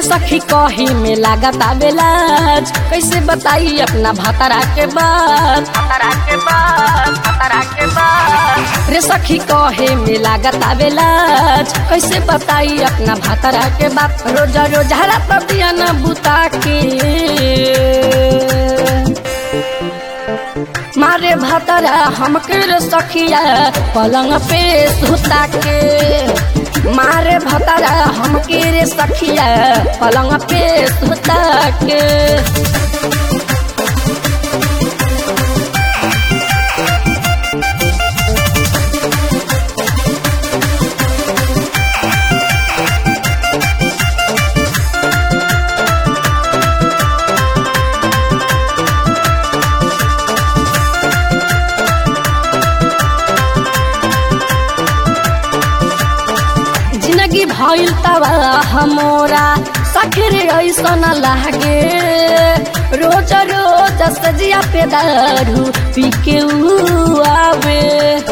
सखी कही में लागत आवेलाज कैसे बताई अपना भतरा के बात भतरा के बात भतरा के बात रे सखी कहे में लागत आवेलाज कैसे बताई अपना भतरा के बात रोजा रोजा रात दिया न बुता के मारे भतरा हमके रे सखिया पलंग पे सुता के मारे भतरा हमके रे सखिया पलंग पे सुता के जिंदगी भइल तबा हमरा सखर ऐसन लागे रोज रोज सजिया पे दारू पी के ऊ आवे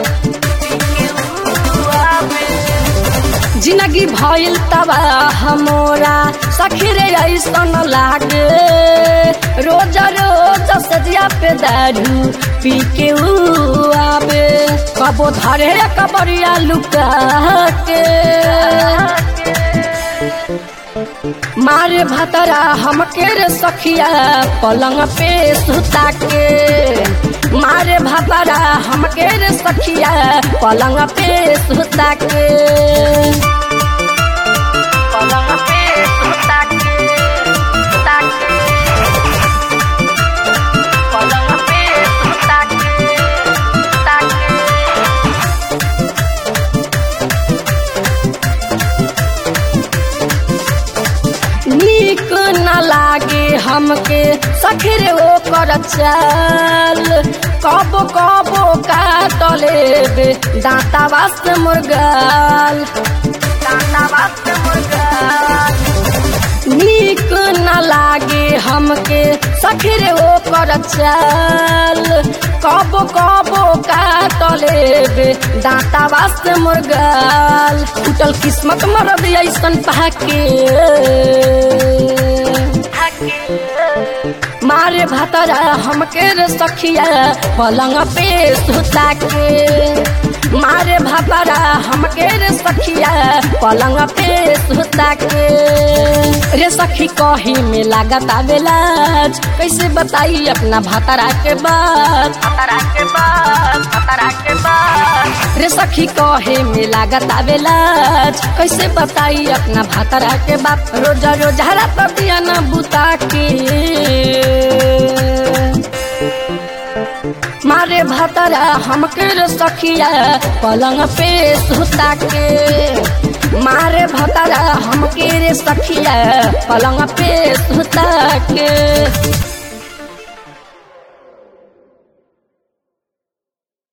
जिंदगी भइल तबा हमरा सखर ऐसन लागे रोज रोज सजिया पे दारू पी के ऊ आवे कबो धरे कबरिया लुका के मारे भतरा हमके रे सखिया पलंग पे सुता के मारे भतरा हमके रे सखिया पलंग पे सुता के पलंग पे सुता के सुता के पलंग पे सुता के सुता के नीक न लागे हमके सखरे ओ कर चाल कबो कबो काट लेबे दांता वास्ते मुर्गाल दांता वास्ते मुर्गाल नीक न लागे हमके सखरे ओ कर चाल कबो कबो काट लेबे दांता वास्ते मुर्गाल टूटल किस्मत मरद ऐसन पाके मारे भतरा हमके रे सखिया पलंग पे सुता के मारे भतरा हमके रे सखिया पलंग पे सुता के रे सखी कही में लागत आवेलाज कैसे बताई अपना भतरा के बात भतरा के बात भतरा के बात रे सखी कहे में लागत आवेलाज कैसे बताई अपना भतरा के बात रोजा रोजा रात दिया न बुता के मारे भतरा हमके रे सखिया पलंग पे सुता के मारे भतरा हमके रे सखिया पलंग पे सुता के